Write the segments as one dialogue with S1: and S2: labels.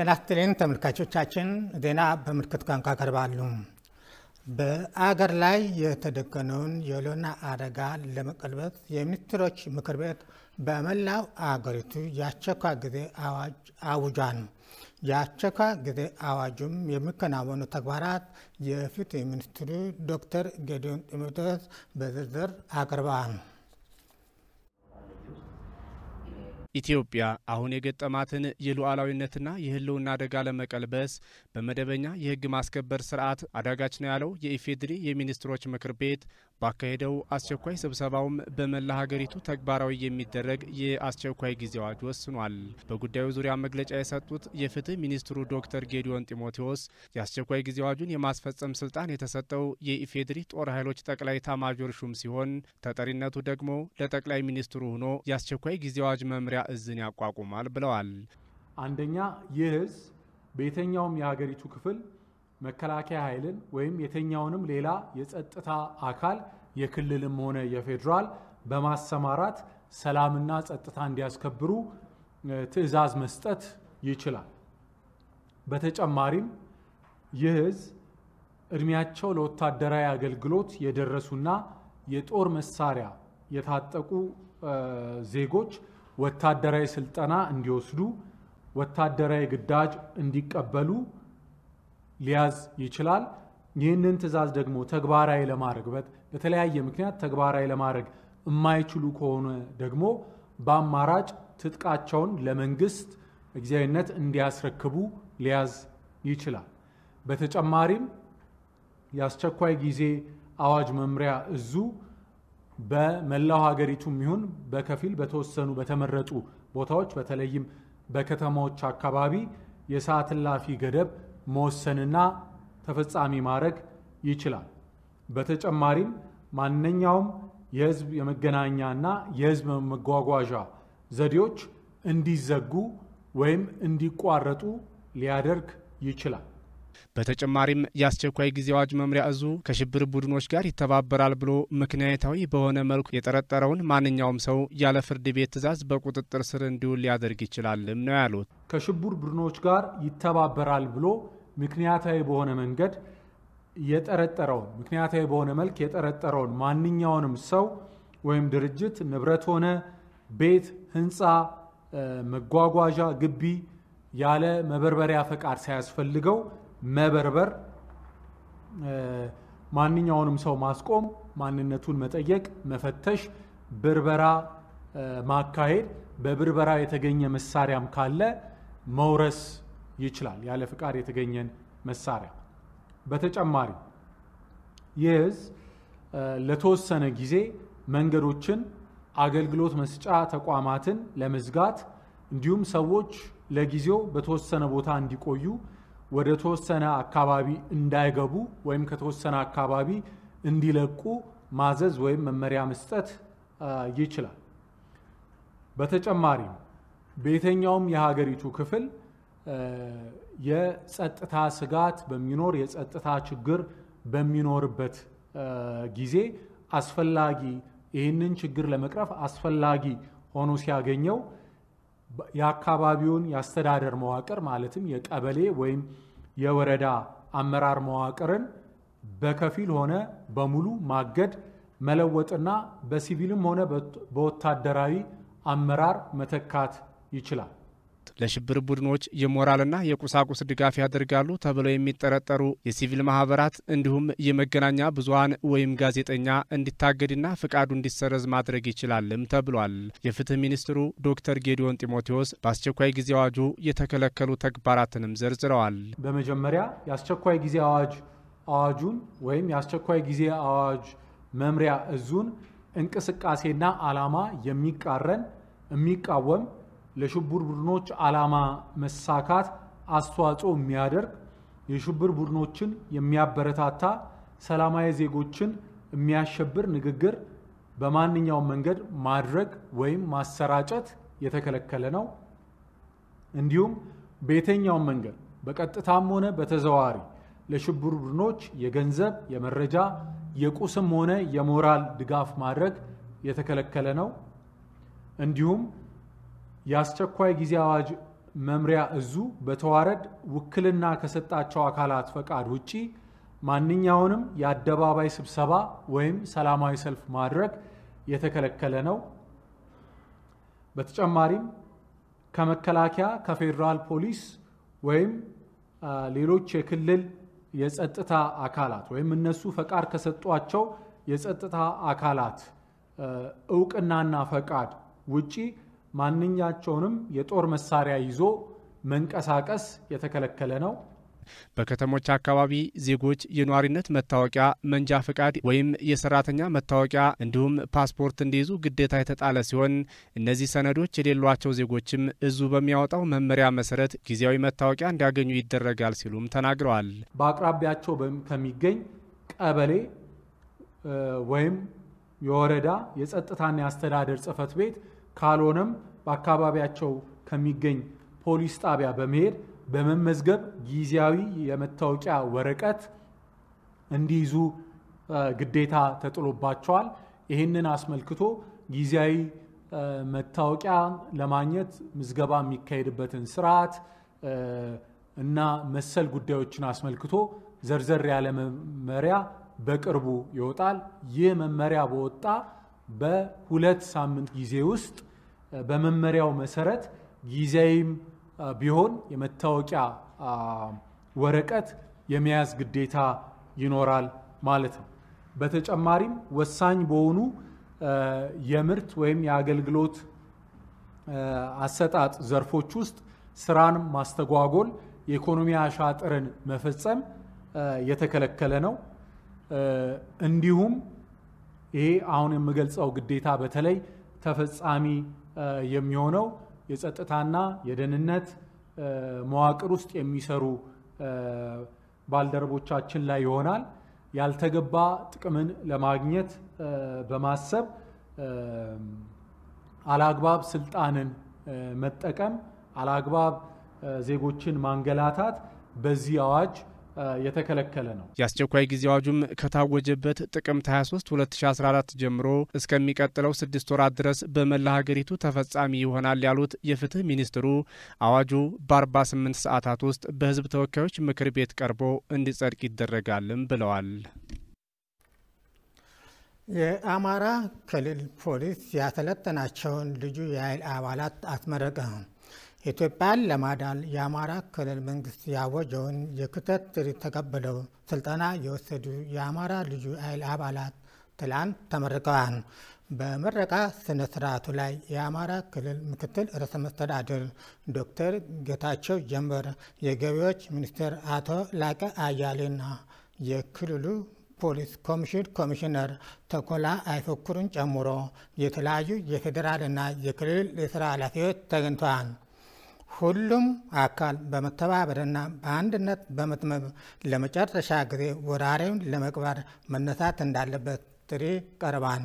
S1: ጤና ይስጥልኝ ተመልካቾቻችን፣ ዜና በምልክት ቋንቋ ቀርባሉ። በአገር ላይ የተደቀነውን የህልውና አደጋ ለመቀልበስ የሚኒስትሮች ምክር ቤት በመላው አገሪቱ የአስቸኳይ ጊዜ አዋጅ አውጇል። የአስቸኳይ ጊዜ አዋጁም የሚከናወኑ ተግባራት የፍትህ ሚኒስትሩ ዶክተር ጌዲዮን ጢሞቴዎስ በዝርዝር አቅርበዋል።
S2: ኢትዮጵያ አሁን የገጠማትን የሉዓላዊነትና የህልውና አደጋ ለመቀልበስ በመደበኛ የህግ ማስከበር ስርዓት አዳጋች ነው ያለው የኢፌዴሪ የሚኒስትሮች ምክር ቤት ባካሄደው አስቸኳይ ስብሰባውም በመላ ሀገሪቱ ተግባራዊ የሚደረግ የአስቸኳይ ጊዜ አዋጅ ወስኗል። በጉዳዩ ዙሪያ መግለጫ የሰጡት የፍትህ ሚኒስትሩ ዶክተር ጌዲዮን ጢሞቴዎስ የአስቸኳይ ጊዜ አዋጁን የማስፈጸም ስልጣን የተሰጠው የኢፌዴሪ ጦር ኃይሎች ጠቅላይ ኤታማዦር ሹም ሲሆን ተጠሪነቱ ደግሞ ለጠቅላይ ሚኒስትሩ ሆኖ የአስቸኳይ ጊዜ አዋጅ መምሪያ እዝን ያቋቁማል ብለዋል።
S3: አንደኛ ይህ እዝ በየትኛውም የሀገሪቱ ክፍል መከላከያ ኃይልን ወይም የትኛውንም ሌላ የጸጥታ አካል የክልልም ሆነ የፌዴራል በማሰማራት ሰላምና ጸጥታ እንዲያስከብሩ ትዕዛዝ መስጠት ይችላል። በተጨማሪም ይህ እዝ እድሜያቸው ለወታደራዊ አገልግሎት የደረሱና የጦር መሳሪያ የታጠቁ ዜጎች ወታደራዊ ስልጠና እንዲወስዱ ወታደራዊ ግዳጅ እንዲቀበሉ ሊያዝ ይችላል። ይህንን ትዕዛዝ ደግሞ ተግባራዊ ለማድረግ በተለያየ ምክንያት ተግባራዊ ለማድረግ የማይችሉ ከሆነ ደግሞ በአማራጭ ትጥቃቸውን ለመንግስት ጊዜያዊነት እንዲያስረክቡ ሊያዝ ይችላል። በተጨማሪም የአስቸኳይ ጊዜ አዋጅ መምሪያ እዙ በመላው ሀገሪቱም ይሁን በከፊል በተወሰኑ በተመረጡ ቦታዎች በተለይም በከተማዎች አካባቢ የሰዓት እላፊ ገደብ መወሰንና ተፈጻሚ ማድረግ ይችላል። በተጨማሪም ማንኛውም የህዝብ የመገናኛና የህዝብ መጓጓዣ ዘዴዎች እንዲዘጉ ወይም እንዲቋረጡ ሊያደርግ ይችላል።
S2: በተጨማሪም የአስቸኳይ ጊዜ አዋጅ መምሪያ እዙ ከሽብር ቡድኖች ጋር ይተባበራል ብሎ ምክንያታዊ በሆነ መልኩ የጠረጠረውን ማንኛውም ሰው ያለ ፍርድ ቤት ትዕዛዝ በቁጥጥር ስር እንዲውል ሊያደርግ ይችላልም ነው ያሉት።
S3: ከሽብር ቡድኖች ጋር ይተባበራል ብሎ ምክንያታዊ በሆነ መንገድ የጠረጠረውን ምክንያታዊ በሆነ መልክ የጠረጠረውን ማንኛውንም ሰው ወይም ድርጅት ንብረት ሆነ ቤት፣ ህንፃ፣ መጓጓዣ፣ ግቢ ያለ መበርበሪያ ፈቃድ ሳያስፈልገው መበርበር፣ ማንኛውንም ሰው ማስቆም፣ ማንነቱን መጠየቅ፣ መፈተሽ፣ ብርበራ ማካሄድ፣ በብርበራ የተገኘ መሳሪያም ካለ መውረስ ይችላል፣ ያለ ፍቃድ የተገኘን መሳሪያ። በተጨማሪ ይህ እዝ ለተወሰነ ጊዜ መንገዶችን፣ አገልግሎት መስጫ ተቋማትን ለመዝጋት እንዲሁም ሰዎች ለጊዜው በተወሰነ ቦታ እንዲቆዩ ወደ ተወሰነ አካባቢ እንዳይገቡ ወይም ከተወሰነ አካባቢ እንዲለቁ ማዘዝ ወይም መመሪያ መስጠት ይችላል። በተጨማሪም በየትኛውም የሀገሪቱ ክፍል የጸጥታ ስጋት በሚኖር የጸጥታ ችግር በሚኖርበት ጊዜ አስፈላጊ ይህንን ችግር ለመቅረፍ አስፈላጊ ሆኖ ሲያገኘው የአካባቢውን የአስተዳደር መዋቅር ማለትም የቀበሌ ወይም የወረዳ አመራር መዋቅርን በከፊል ሆነ በሙሉ ማገድ፣ መለወጥና በሲቪልም ሆነ በወታደራዊ አመራር መተካት ይችላል።
S2: ለሽብር ቡድኖች የሞራልና የቁሳቁስ ድጋፍ ያደርጋሉ ተብለው የሚጠረጠሩ የሲቪል ማህበራት እንዲሁም የመገናኛ ብዙኃን ወይም ጋዜጠኛ እንዲታገድና ፍቃዱ እንዲሰረዝ ማድረግ ይችላልም ተብሏል። የፍትህ ሚኒስትሩ ዶክተር ጌዲዮን ጢሞቴዎስ በአስቸኳይ ጊዜ አዋጁ የተከለከሉ ተግባራትንም ዘርዝረዋል።
S3: በመጀመሪያ የአስቸኳይ ጊዜ አዋጅ አዋጁን ወይም የአስቸኳይ ጊዜ አዋጅ መምሪያ እዙን እንቅስቃሴና ዓላማ የሚቃረን የሚቃወም ለሽብር ቡድኖች ዓላማ መሳካት አስተዋጽኦ የሚያደርግ የሽብር ቡድኖችን የሚያበረታታ ሰላማዊ ዜጎችን የሚያሸብር ንግግር በማንኛውም መንገድ ማድረግ ወይም ማሰራጨት የተከለከለ ነው። እንዲሁም በየትኛውም መንገድ በቀጥታም ሆነ በተዘዋዋሪ ለሽብር ቡድኖች የገንዘብ፣ የመረጃ፣ የቁስም ሆነ የሞራል ድጋፍ ማድረግ የተከለከለ ነው። እንዲሁም የአስቸኳይ ጊዜ አዋጅ መምሪያ እዙ በተዋረድ ውክልና ከሰጣቸው አካላት ፈቃድ ውጪ ማንኛውንም የአደባባይ ስብሰባ ወይም ሰላማዊ ሰልፍ ማድረግ የተከለከለ ነው። በተጨማሪም ከመከላከያ፣ ከፌዴራል ፖሊስ ወይም ሌሎች የክልል የጸጥታ አካላት ወይም እነሱ ፈቃድ ከሰጧቸው የጸጥታ አካላት እውቅናና ፈቃድ ውጪ ማንኛቸውንም የጦር መሳሪያ ይዞ መንቀሳቀስ የተከለከለ ነው።
S2: በከተሞች አካባቢ ዜጎች የኗሪነት መታወቂያ፣ መንጃ ፈቃድ ወይም የሰራተኛ መታወቂያ እንዲሁም ፓስፖርት እንዲይዙ ግዴታ የተጣለ ሲሆን እነዚህ ሰነዶች የሌሏቸው ዜጎችም እዙ በሚያወጣው መመሪያ መሰረት ጊዜያዊ መታወቂያ እንዲያገኙ ይደረጋል ሲሉም ተናግረዋል።
S3: በአቅራቢያቸው ከሚገኝ ቀበሌ ወይም የወረዳ የጸጥታና የአስተዳደር ጽሕፈት ቤት ካልሆነም በአካባቢያቸው ከሚገኝ ፖሊስ ጣቢያ በመሄድ በመመዝገብ ጊዜያዊ የመታወቂያ ወረቀት እንዲይዙ ግዴታ ተጥሎባቸዋል። ይህንን አስመልክቶ ጊዜያዊ መታወቂያ ለማግኘት ምዝገባ የሚካሄድበትን ስርዓት እና መሰል ጉዳዮችን አስመልክቶ ዘርዘር ያለ መመሪያ በቅርቡ ይወጣል። ይህ መመሪያ በወጣ በሁለት ሳምንት ጊዜ ውስጥ በመመሪያው መሰረት ጊዜያዊም ቢሆን የመታወቂያ ወረቀት የመያዝ ግዴታ ይኖራል ማለት ነው። በተጨማሪም ወሳኝ በሆኑ የምርት ወይም የአገልግሎት አሰጣጥ ዘርፎች ውስጥ ስራን ማስተጓጎል፣ የኢኮኖሚ አሻጥርን መፈጸም የተከለከለ ነው። እንዲሁም ይሄ አሁን የምገልጸው ግዴታ በተለይ ተፈጻሚ የሚሆነው የጸጥታና የደህንነት መዋቅር ውስጥ የሚሰሩ ባልደረቦቻችን ላይ ይሆናል። ያልተገባ ጥቅምን ለማግኘት በማሰብ አላግባብ ስልጣንን መጠቀም፣ አላግባብ ዜጎችን ማንገላታት በዚህ አዋጅ የተከለከለ ነው።
S2: የአስቸኳይ ጊዜ አዋጁም ከታወጀበት ጥቅምት 23 2014 ጀምሮ እስከሚቀጥለው ስድስት ወራት ድረስ በመላ ሀገሪቱ ተፈጻሚ ይሆናል ያሉት የፍትህ ሚኒስትሩ አዋጁ በ48 ሰዓታት ውስጥ በሕዝብ ተወካዮች ምክር ቤት ቀርቦ እንዲጸድቅ ይደረጋልም ብለዋል።
S1: የአማራ ክልል ፖሊስ ያሰለጠናቸውን ልዩ የኃይል አባላት አስመረቀ። ኢትዮጵያን ለማዳን የአማራ ክልል መንግስት ያወጀውን የክተት ጥሪ ተቀብለው ስልጠና የወሰዱ የአማራ ልዩ ኃይል አባላት ትላንት ተመርቀዋል። በምረቃ ስነ ስርዓቱ ላይ የአማራ ክልል ምክትል ርዕሰ መስተዳድር ዶክተር ጌታቸው ጀንበር፣ የገቢዎች ሚኒስትር አቶ ላቀ አያሌና የክልሉ ፖሊስ ኮሚሽን ኮሚሽነር ተኮላ አይፎክሩን ጨምሮ የተለያዩ የፌዴራልና የክልል የስራ ኃላፊዎች ተገኝተዋል። ሁሉም አካል በመተባበርና በአንድነት በመትመም ለመጨረሻ ጊዜ ወራሪውን ለመቅበር መነሳት እንዳለበት ጥሪ ቀርቧል።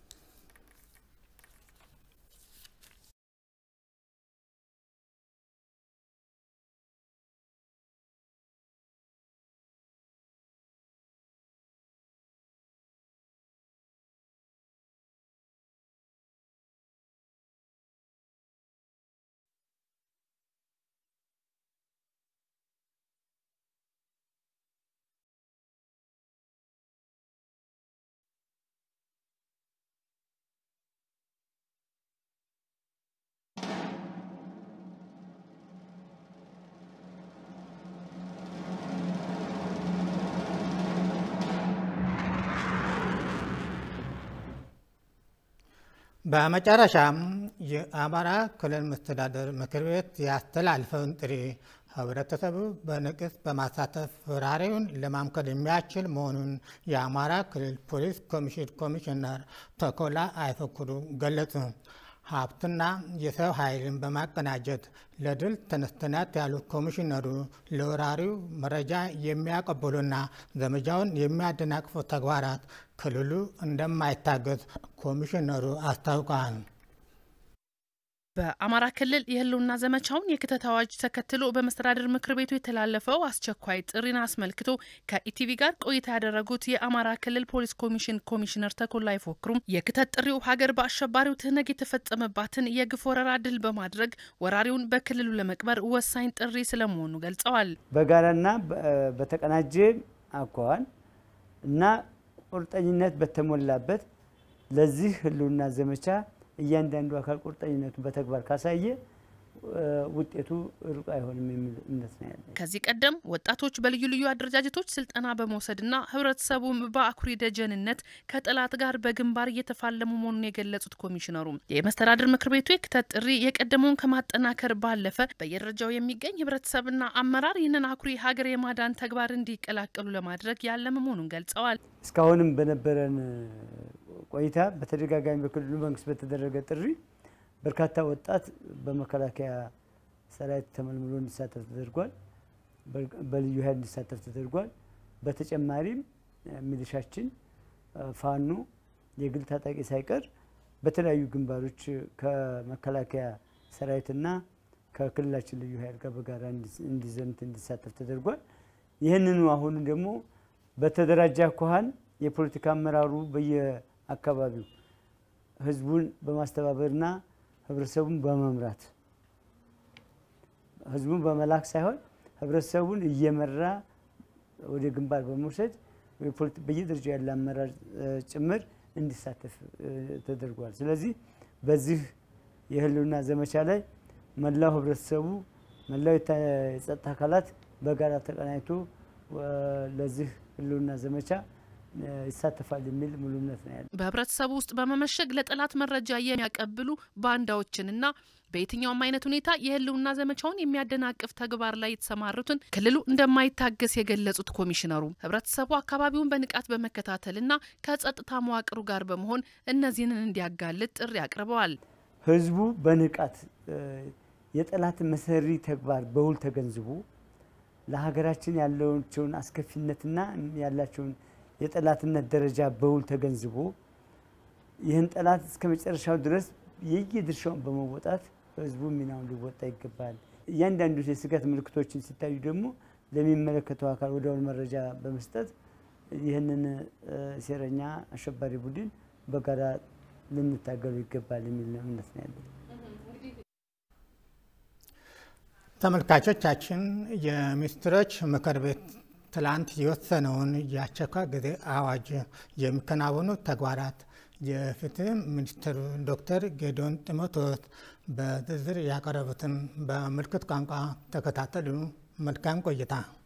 S1: በመጨረሻም የአማራ ክልል መስተዳደር ምክር ቤት ያስተላልፈውን ጥሪ ህብረተሰቡ በንቅስ በማሳተፍ ወራሪውን ለማምከል የሚያስችል መሆኑን የአማራ ክልል ፖሊስ ኮሚሽን ኮሚሽነር ተኮላ አይፈክሩ ገለጹ። ሀብትና የሰው ኃይልን በማቀናጀት ለድል ተነስተናት ያሉት ኮሚሽነሩ ለወራሪው መረጃ የሚያቀብሉና ዘመቻውን የሚያደናቅፉ ተግባራት ክልሉ እንደማይታገዝ ኮሚሽነሩ አስታውቀዋል።
S4: በአማራ ክልል የህልውና ዘመቻውን የክተት አዋጅ ተከትሎ በመስተዳድር ምክር ቤቱ የተላለፈው አስቸኳይ ጥሪን አስመልክቶ ከኢቲቪ ጋር ቆይታ ያደረጉት የአማራ ክልል ፖሊስ ኮሚሽን ኮሚሽነር ተኮላ አይፎክሩም የክተት ጥሪው ሀገር በአሸባሪው ትህነግ የተፈጸመባትን የግፍ ወረራ ድል በማድረግ ወራሪውን በክልሉ ለመቅበር ወሳኝ ጥሪ ስለመሆኑ ገልጸዋል።
S5: በጋራና በተቀናጀ አኳኋን እና ቁርጠኝነት በተሞላበት ለዚህ ህልውና ዘመቻ እያንዳንዱ አካል ቁርጠኝነቱን በተግባር ካሳየ ውጤቱ ሩቅ አይሆንም የሚል እምነት ነው ያለ።
S4: ከዚህ ቀደም ወጣቶች በልዩ ልዩ አደረጃጀቶች ስልጠና በመውሰድና ህብረተሰቡም በአኩሪ ደጀንነት ከጠላት ጋር በግንባር እየተፋለሙ መሆኑን የገለጹት ኮሚሽነሩ የመስተዳድር ምክር ቤቱ የክተት ጥሪ የቀደመውን ከማጠናከር ባለፈ በየደረጃው የሚገኝ ህብረተሰብና አመራር ይህንን አኩሪ ሀገር የማዳን ተግባር እንዲቀላቀሉ ለማድረግ ያለመ መሆኑን ገልጸዋል።
S5: እስካሁንም በነበረን ቆይታ በተደጋጋሚ በክልሉ መንግስት በተደረገ ጥሪ በርካታ ወጣት በመከላከያ ሰራዊት ተመልምሎ እንዲሳተፍ ተደርጓል። በልዩ ኃይል እንዲሳተፍ ተደርጓል። በተጨማሪም ሚሊሻችን፣ ፋኖ፣ የግል ታጣቂ ሳይቀር በተለያዩ ግንባሮች ከመከላከያ ሰራዊትና ከክልላችን ልዩ ኃይል ጋር በጋራ እንዲዘምት እንዲሳተፍ ተደርጓል። ይህንኑ አሁን ደግሞ በተደራጀ አኳኋን የፖለቲካ አመራሩ በየአካባቢው ህዝቡን በማስተባበርና ህብረተሰቡን በመምራት ህዝቡን በመላክ ሳይሆን ህብረተሰቡን እየመራ ወደ ግንባር በመውሰድ በየደረጃው ያለ አመራር ጭምር እንዲሳተፍ ተደርጓል። ስለዚህ በዚህ የህልውና ዘመቻ ላይ መላው ህብረተሰቡ፣ መላው የጸጥታ አካላት በጋራ ተቀናጅቶ ለዚህ ህልውና ዘመቻ ይሳተፋል የሚል ሙሉ እምነት ነው ያለ።
S4: በህብረተሰቡ ውስጥ በመመሸግ ለጠላት መረጃ የሚያቀብሉ ባንዳዎችንና በየትኛውም አይነት ሁኔታ የህልውና ዘመቻውን የሚያደናቅፍ ተግባር ላይ የተሰማሩትን ክልሉ እንደማይታገስ የገለጹት ኮሚሽነሩ ህብረተሰቡ አካባቢውን በንቃት በመከታተልና ከጸጥታ መዋቅሩ ጋር በመሆን እነዚህን እንዲያጋልጥ ጥሪ አቅርበዋል።
S5: ህዝቡ በንቃት የጠላት መሰሪ ተግባር በውል ተገንዝቦ ለሀገራችን ያለቸውን አስከፊነትና ያላቸውን የጠላትነት ደረጃ በውል ተገንዝቦ ይህን ጠላት እስከ መጨረሻው ድረስ የየድርሻውን በመወጣት ህዝቡ ሚናውን ሊወጣ ይገባል። እያንዳንዱ የስጋት ምልክቶችን ሲታዩ ደግሞ ለሚመለከተው አካል ወዲያውኑ መረጃ በመስጠት ይህንን ሴረኛ አሸባሪ ቡድን በጋራ ልንታገሉ ይገባል የሚል እምነት ነው ያለን።
S1: ተመልካቾቻችን የሚኒስትሮች ምክር ቤት ትላንት የወሰነውን የአስቸኳይ ጊዜ አዋጅ የሚከናወኑ ተግባራት የፍትህ ሚኒስትሩ ዶክተር ጌዲዮን ጢሞቴዎስ በዝርዝር ያቀረቡትን በምልክት ቋንቋ ተከታተሉ። መልካም ቆይታ